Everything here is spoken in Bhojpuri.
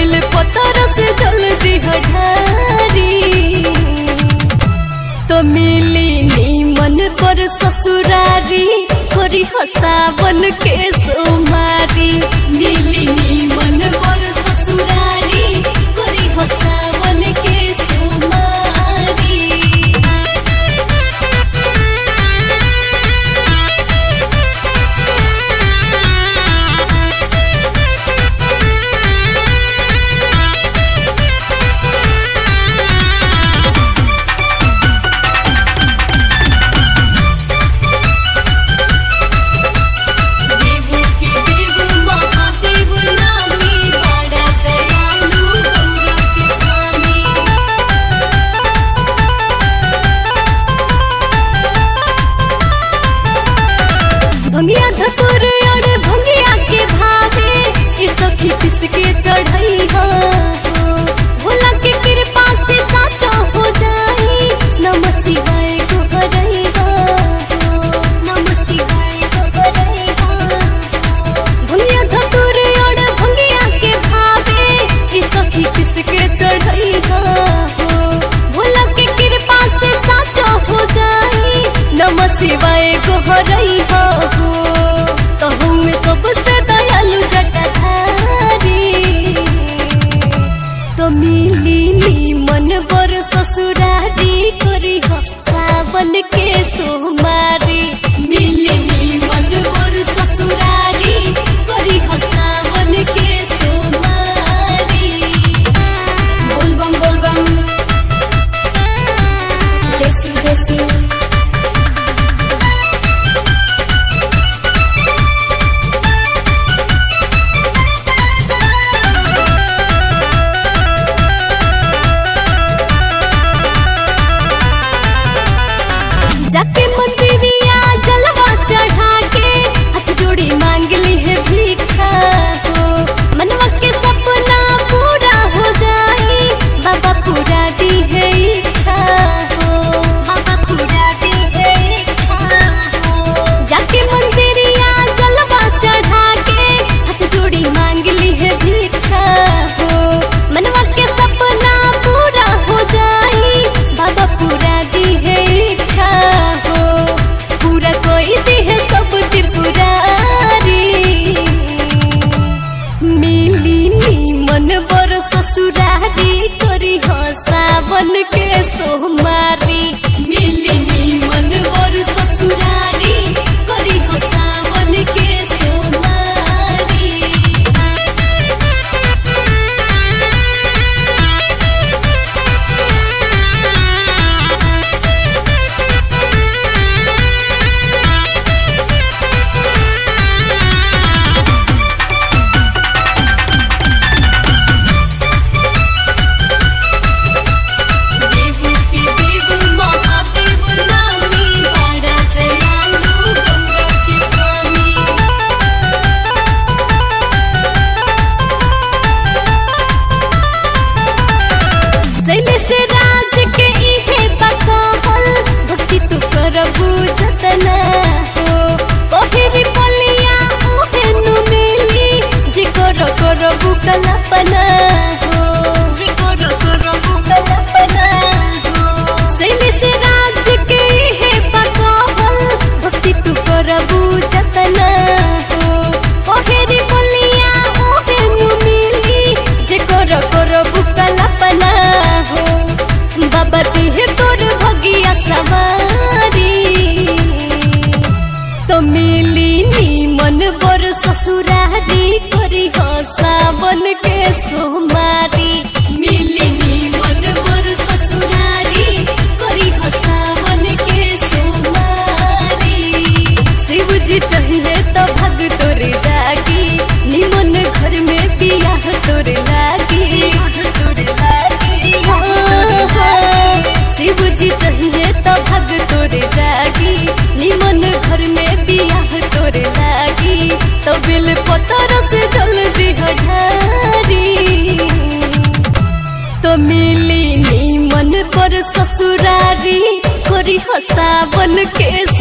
बिल पतर से जल्दी हठारी तो मिली नीमन पर ससुरारी करी हसावन के सोमारी मिली नीमन पर ससुरारी करी हसावन के सोमारी देव के देव महादेव नामी बड़ा दयालु गौरव के स्वामी भंगिया धतुर और भंगिया के भावे ये सखी किसके चढ़ई हो भोला के कृपा से साचो हो जाई नमः शिवाय को हरई हो नमः शिवाय को हरई हो भंगिया धतुर और भंगिया के भावे ये सखी किसके चढ़ई हो भोला के कृपा से साचो हो जाई नमः शिवाय को हरई हो तो में सबसे दयालु जटाधारी तो मिली नीमन बर ससुरारी करी हो सावन के सोमारी मिली नीमन बर ससुरारी करी हो सावन के सोमारी बोल बम बोल बम जैसी जैसी जाके मंदिरिया जलवा चढ़ा के हाथ जोड़ी मांग ली है भिक्षा हो मनवा के सपना पूरा हो जाई बाबा पूरा दी है इच्छा हो बाबा पूरा दी है इच्छा हो जाके मंदिरिया जलवा चढ़ा के हाथ जोड़ी मांग ली है भिक्षा हो मनवा के सपना पूरा हो जाई बाबा पूरा दी है इच्छा हो पूरा कोई दी है सब त्रिपुरारी मिली नीमन बर ससुरारी करी हो सावन के सोमारी मिली नीमन बर ससुरारी करी हो सावन के सोमारी देव के देव महादेव नामी बड़ा दयालु गौरव के स्वामी शैलेश राज के इहे बकहल भक्ति तू करबू जतना हो ओहेरी पलिया ओहे नु मिली जे कर करबू कल्पना हो जे कर करबू कल्पना हो शैलेश राज के इहे बकहल भक्ति तू करबू जतना हो ओहेरी पलिया ओहे नु मिली जे कर करबू कल्पना हो बाबा तुहे तोर भगिया सवारी तो मिली नीमन बर ससुरारी करी हो सावन के सोमारी मिली नीमन बर ससुरारी करी हो सावन के सोमारी शिव जी चाहिए तो भग तोर जागी निमन घर में बियाह तोर लागी तोर लागी शिव जी चाहिए तो भग तोर जागी निमन घर में बियाह तोर लागी तो बिल पतर से जल्दी हठारी तो मिली नीमन पर ससुरारी करी हसावन के